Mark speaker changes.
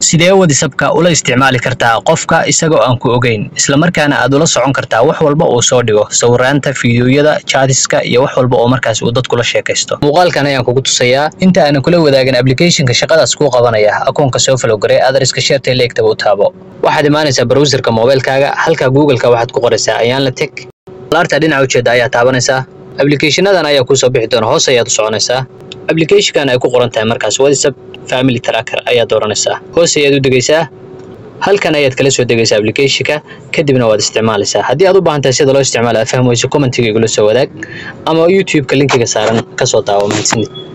Speaker 1: sidee wadisabka ula isticmaali kartaa qofka isagoo aan ku ogeyn islamarkaana aad ula socon kartaa wax walba uu soo dhigo sawiraanta fiidiyoyada jaadiska iyo wax walba oo markaas uu dadkula sheekaysto muuqaalkan ayaan kugu tusayaa inta aanan kula wadaagin applicationka shaqadaas kuu qabanaya akoonka soo falowgaree adreska sheerta leegtaba u taabo waxaad imaanaysaa browserka moobilkaaga halka googleka waxaad ku qoraysaa ayaan la teg laarta dhinaca ujeeda ayaa taabanaysaa applicationadan ayaa kuusoo bixi doona hoos ayaad u soconaysaa applicationkan ay ku qoran tahay markaas whatsapp family tracker ayaad dooranaysaa hoos ayaad u degaysaa halkan ayaad kala soo degaysaa applicationka kadibna waad isticmaalaysaa haddii aad u baahan tahay sida loo isticmaalo aad fahmayso commentiga igula soo wadaag ama youtube-ka linkiga saaran kasoo daawo mahadsanid